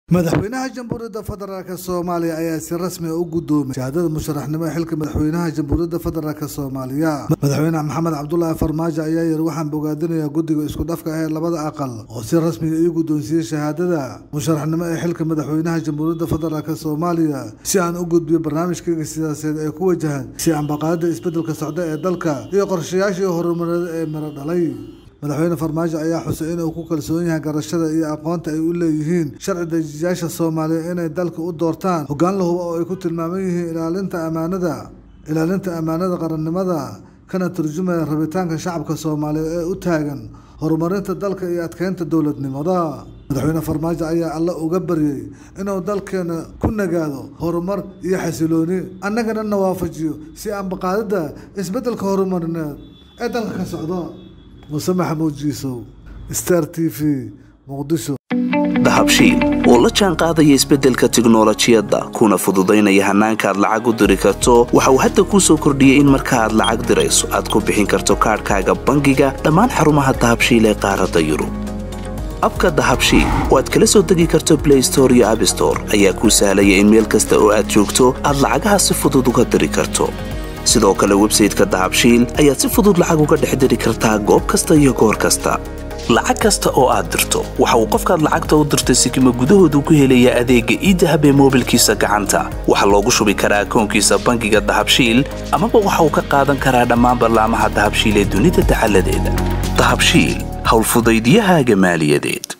madaxweynaha jamhuuriyadda federaalk soomaaliya ayaa si rasmi ah u gudoomay shahaadada musharaxnimo ee xilka madaxweynaha jamhuuriyadda federaalk soomaaliya madaxweyne maxamed cabdulaahi farmaajo ayaa yiri waxaan bogaadinayaa guddiga isku dhafka ah ee labada aqal oo si rasmiga ii guddoonsiiyey shahaadada musharaxnimo ee xilka madaxweynaha jamhuuriyadda federaalk soomaaliya si aan u gudbiyo barnaamijkayga siyaasadeed ee ku wajahan si ambaqaadada isbeddelka socda ee dalka iyo qorshayaashii horumareed ee miro dhalay madaxweyne farmaajo ayaa xusay inuu ku kalsoon yahay garashada iyo aqoonta ay u leeyihiin sharci dejiyaasha soomaaliya inay dalka u doortaan hoggaan la hubo oo ay ku tilmaaman yihiin ilaalinta ammaanada ilaalinta ammaanada qarannimada kana turjumaya rabitaanka shacabka soomaaliya ee u taagan horumarinta dalka iyo adkeynta dowladnimada madaxweyne farmaajo ayaa alle uga baryey inuu dalkeena ku nagaado horumar iyo xasilooni annagana na waafajiyo si ambaqaadida isbeddelka horumarineed ee dalka ka socdo muse maxamuud jiisow star t v muqdisho dahabshiil oo la jaan qaadaya isbeddelka tiknolojiyadda kuna fududaynaya hannaanka aad lacag u diri karto waxa uu hadda kuu soo kordhiyey in marka aad lacag dirayso aad ku bixin karto kaadhkaaga bangiga dhammaan xarumaha dahabshiil ee qaaradda yurub abka dahabshiil oo aad kala soo degi karto blay store iyo abstore ayaa kuu sahlaya in meel kasta oo aad joogto aad lacagaha si fudud uga diri karto sidoo kale websayteka dahabshiil ayaad si fudud lacag uga dhex diri kartaa goob kasta iyo goor kasta lacag kasta oo aad dirto waxa uu qofkaad lacagta u dirtay sikima gudahoodu ku helayaa adeegga iidahab ee moobilkiisa gacanta waxaa loogu shubi karaa akoonkiisa bangiga dahabshiil amaba waxa uu ka qaadan karaa dhammaan ballaamaha dahabshiil ee dunida dacaladeeda dahabshiil howlfudaydyahaaga maaliyadeed